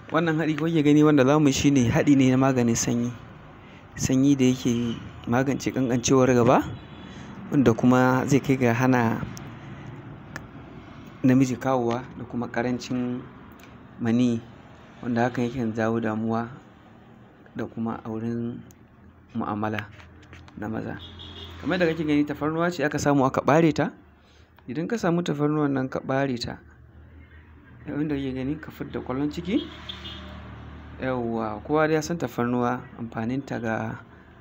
wannan haɗi kuke gani wanda za mu shi ne haɗi ne na maganin sanyi sanyi da yake magance ƙanƙancewar gaba wanda kuma zai kai ga hana namiji kawowa da kuma ƙarancin maniyyi wanda hakan yakan jawo damuwa da kuma a wurin mu'amala na maza kamar yadda kake gani tafarnuwa ce aka samu aka ɓare ta idan ka samu tafarnuwan nan ka ɓare ta yanda kake gani ka fidda ƙwallon ciki yawwa kowa dai ya san tafarnuwa amfaninta ga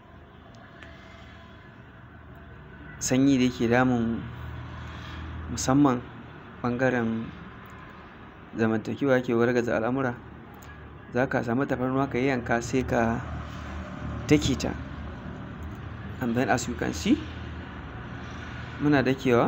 sanyi da yake damun musamman ɓangaren zamantakewa yake wargaza al'amura za ka samu tafarnuwa ka yayyanka sai ka dake ta and then as you can see muna dakewa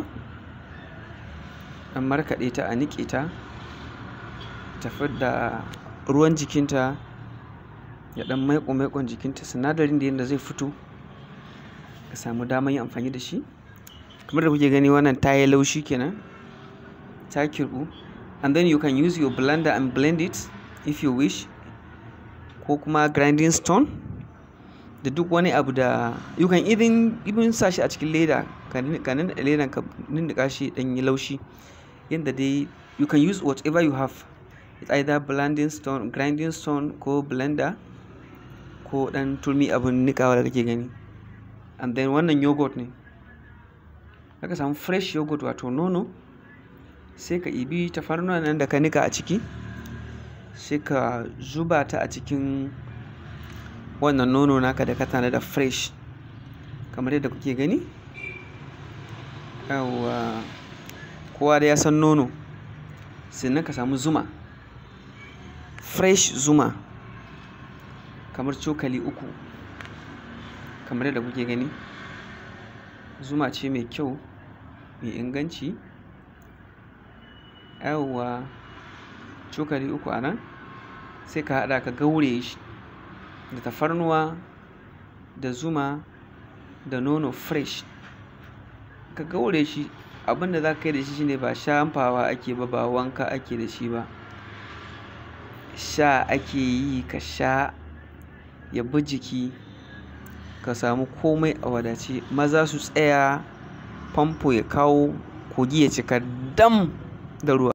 an markaɗe ta a niƙe ta ta fidda ruwan jikinta da ɗan maiƙo maiƙon jikinta sinadarin da yanda zai fito ka samu daman yin amfani da shi kamar da kuke gani wannan ta yi laushi kenan ta kirɓu and then you can use your blender and blend it if you wish ko kuma grinding stone da duk wani abu da you can even even sa shi a cikin leda ka nannaɗe ledan ka ninniƙa shi ɗan yi laushi yanda dai you can use whatever you have it's either blending stone grinding stone ko blender ko ɗan turmi abun niƙawa da kake gani and then wannan yogurt ne zaka samu fresh yogurt wato nono sai ka ibi tafarnuwan nan da ka niƙa a ciki sai ka zuba ta a cikin wannan nono naka da ka tanada fresh kamar yadda kuke gani yawwa kowa dai ya san nono sannan ka samu zuma fresh zuma kamar cokali uku kamar yadda kuke gani zuma ce mai kyau mai inganci yawwa cokali uku a nan sai ka haɗa ka gauraye shi da tafarnuwa da zuma da nono fresh ka gauraye shi abin da za ka yi da shi shine ba shafawa ake ba ba wanka ake da shi ba sha ake yi ka sha ya bi jiki ka samu komai a wadace maza su tsaya famfo ya kawo kogi ya cika dam da ruwa